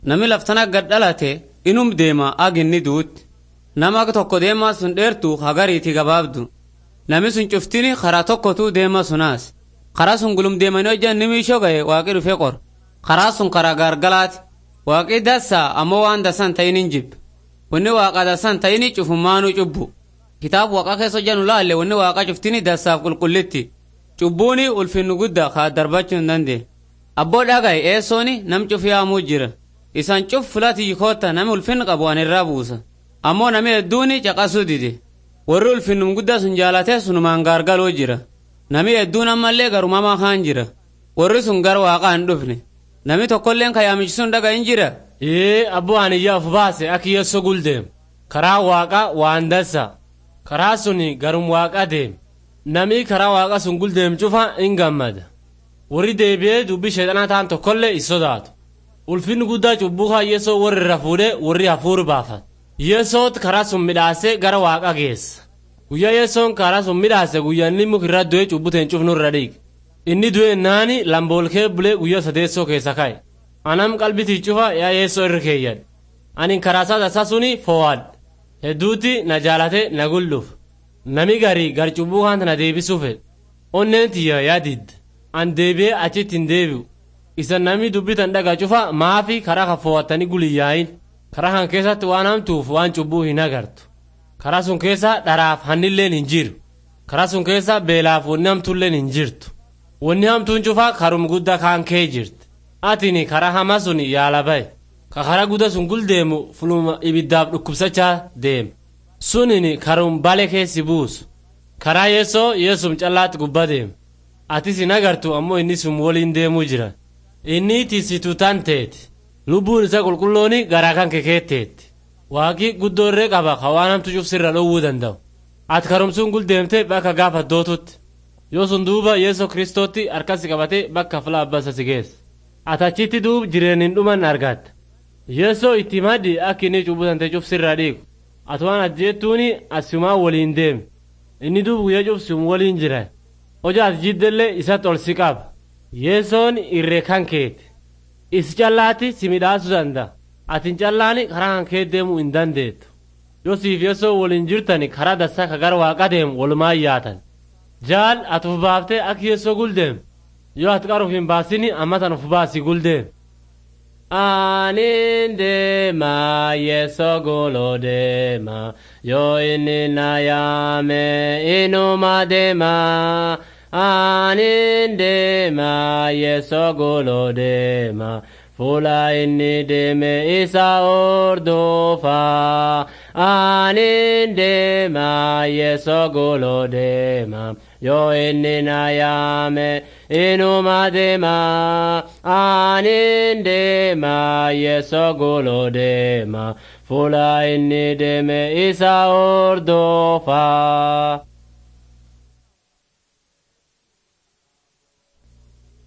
Nami laftana gad dhalate inum deema aginni duutti. Nama akka tokko deemaa sun dheertu hagariiti gabaabdu. Nami sun cuftini karaa tokkotu deema sunaas. Karaa sun gulum deemanii hojjan nimi ishoo ga'e waaqii dhufee qor. Karaa sun karaa gaargalaati. Waaqii dassaa ammoo waan dasan ta'in hin jibbe. Wanni waaqa dasan ta'ini cufummaanuu cubbu. Kitaaba waaqa keessa hojjanu laalle wanni waaqa cuftini dassaaf qulqullitti. Cubbuuni ulfinnu guddaa kaa darbachuu hin dandeenye. Abboo dhagaye eessooni nam cufiyaamuu jira. Isaan cuf filati yikoota nami ulfinni qabu an irraa buusa. Ammoo nami hedduuni caqasuu dide. Warri ulfinnum guddaa sun jaalatee sunumaan gaargaloo jira. Nami hedduun ammallee garumamaa kaan jira. Warri sun gara waaqaa hin dhufne. Nami tokkolleen kayaamichi sun dhaga hin jira. Ee abboo aniyyaa of baase akki yesso guldeem. Karaa waaqa waan dassa. Karaa suni garum waaqa deem. Nami karaa waaqa sun guldeem cufa hin gammada. Warri deebi'ee dubbii sheexanaa ta'an tokkollee is sodaatu. Ulfinni guddaa cubbuu kaa yesoo warri irra fuudhee warri hafuuri baafata. Yesoot karaa sun midhaasee gara waaqa geessa. Guyyaa yesoon karaa sun midhaase guyyaa inni mukirra du'ee cubbuteen cufnu irra dhiige. Inni du'e naani lamboolkee bulee guyyaa sadeessoo keessa ka'e. Anam qalbitii cufa yaa yeessoo irra keeyyadhe. Ani karaa isaa tasaa suni foo'adhe. Hedduutti na jaalate na gulluuf. Nami garii gar cubbuu kaanta na deebisuu fedhe. Onneen tiyya yaa didde. An deebi'ee achitti hin deebi'u. Isa nami dubbitan dhaga cufa maafi karaa kan foo'attanii guliyyaayin. Karaa kan keessatti waan hamtuuf waan cubbuu hin agartu. Karaa sun keessa dharaaf hannilleen hin jiru. Karaa sun keessa beelaaf wanni hamtuulleen hin jirtu. Wanni hamtuun cufaa karum guddaa kaan kee jirti. Atini karaa hamaa sun yaala bahe. Ka karaa guddaa sun guldeemu fuluma ibiddaaf dhukkubsachaa deema. Sunini karum bale keessi buusu. Karaa yeessoo yeessum callaatti gubba deema. Atis hin agartu ammoo inni sun waliin deemuu jira. Inni tiisituu tan teeti. Lubbuun isa qulqullooni garaa kan kekeetteetti. Waaqi guddoo irree qaba ka waan hamtu cufsirra dhowwuu danda'u. Ati karumsuun guldeemte bakka gaafa dootutti. Yoo sun duuba Yeesoo Kiristootti harkasi qabatee bakka fila abbasa si geessa. Ati achitti duub jireen hin dhuman argatta. Yeesoo itti maddi akka inni cubbutante cufsirra dhiigu. Ati waan ajjeettuuni asumaa waliin deemi. Inni duub guyyaa cufsum waliin jira. Hojaa ati jiddellee isatti ol si qaba. Yeesoon irree kan keeti. Isi callaatti si midhaasuu danda'a. Atin callaani karaa kan kee deemuu hin dandeettu. Yoo siif yeessoo waliin jirtani karaa dassaa ka gara waaqa deemu walumaa yaatan. Jaal ati uf baaftee akka yeessoo guldeem. Yoo ati qaruuf hin baasini ammatan uf baasi guldeem. Anin deema yeessoo guloo deema yoo inni na yaame inuma deema. Anin deema yeessoo guloo deema. Fuula inni deeme isa ordofa. Anin deema yeessoo guloo deema. Yoo inni na yaame inuma deema. Anin deema yeessoo guloo deema. Fuula inni deeme isa ordofa.